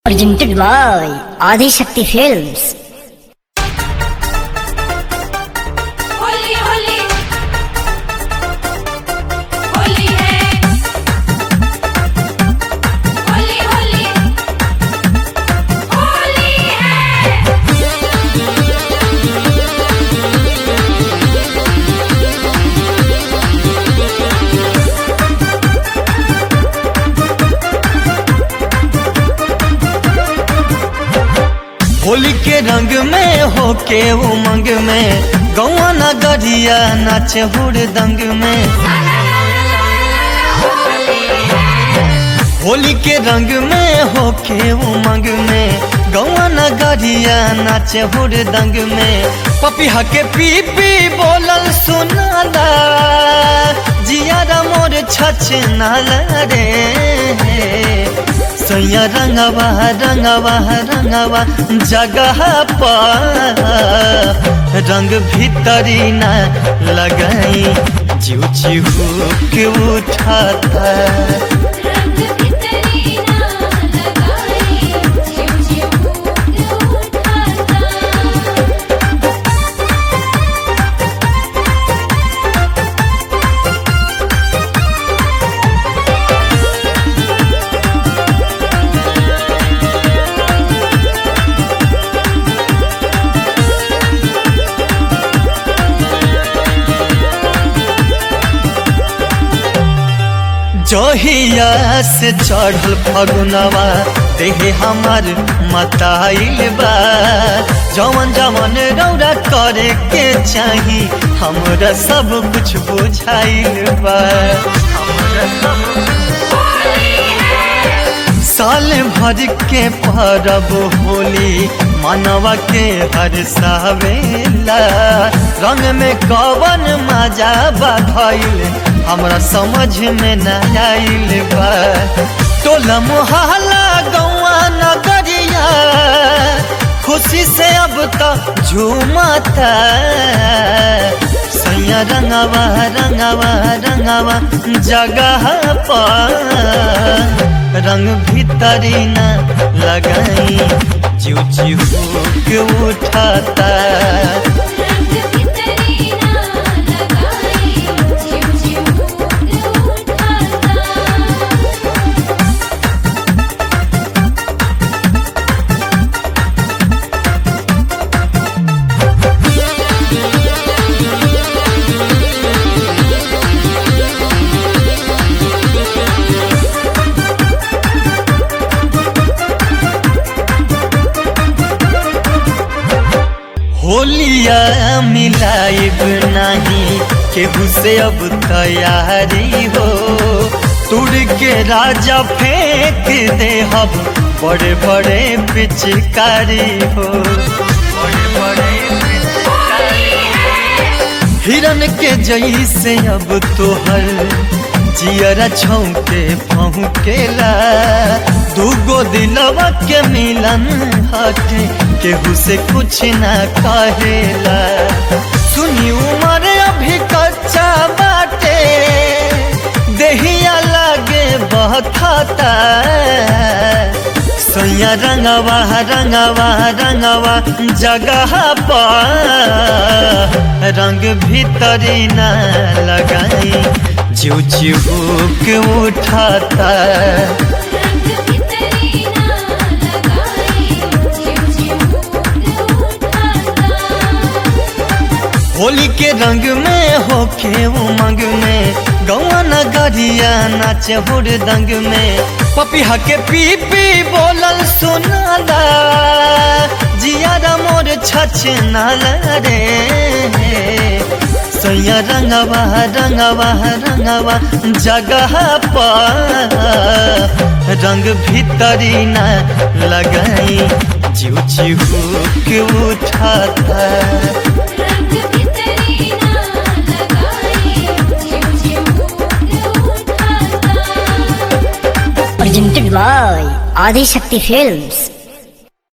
Presented by Adi Shakti Films. Holi Holi Holi है होली होली होली है होली के रंग में होके उमंग में गौआ नगरिया नाचे हुड़दंग में होली के रंग में होके उमंग में गौआ नगरिया नाचे हुड़दंग में पपिहा के पी पी बोलल सुनाला जियारा मोर छछ नाला रे सैया रंगवा रंगवा रंगवा जगह पर रंग भीतरी न लगाई जीव जीव के उठाता रंग भीतरी ना लगाई जीव जीव के उठाता जहिया से चढ़ल फगुनवा देहे हमार मताइल बा जवन जवन रौरा करे के चाही हमरा सब कुछ बुझाइल बा हमरा सब साल भर के परब होली मानवा के हर सावेला रंग में कवन मजा बाधल हमरा समझ में न आइल बा टोला मोहल्ला गौआ नगरिया खुशी से अब तो झूमता सैया रंगवा रंगवा रंगवा जगह पर रंग भीतरी न लगाई जीव जीव के उठाता रंग भीतरी ना लगाई जीव जीव के उठाता होलिया मिलाइब नहीं केहू से अब तैयारी हो तुड़ के राजा फेंक दे अब बड़े बड़े पिचकारी हो बड़े बड़े हिरन के जैसे अब तोहर जियरा छौके फहुकेला दूगो दिलवा के मिलन हटे केहू से कुछ ना कहेला सुनी उमर अभी कच्चा बाटे देहिया लागे बहता सैया रंगवा रंगवा रंगवा जगह पर रंग भीतरी न लगाई जीव जीव के उठाता रंग भीतरी ना लगाई जीव जीव के उठाता होली के रंग में होके उमंग में गौआ नगरिया नाचे हुड़दंग में पपिहा के पी पी बोलल सुनाला जियारा मोर छछ नाला रे सैया रंगवा रंगवा रंगवा जगह पर रंग भीतरी न लगाई जीव जीव के उठाता रंग भीतरी ना लगाई जीव जीव के उठाता Presented by Adi Shakti Films.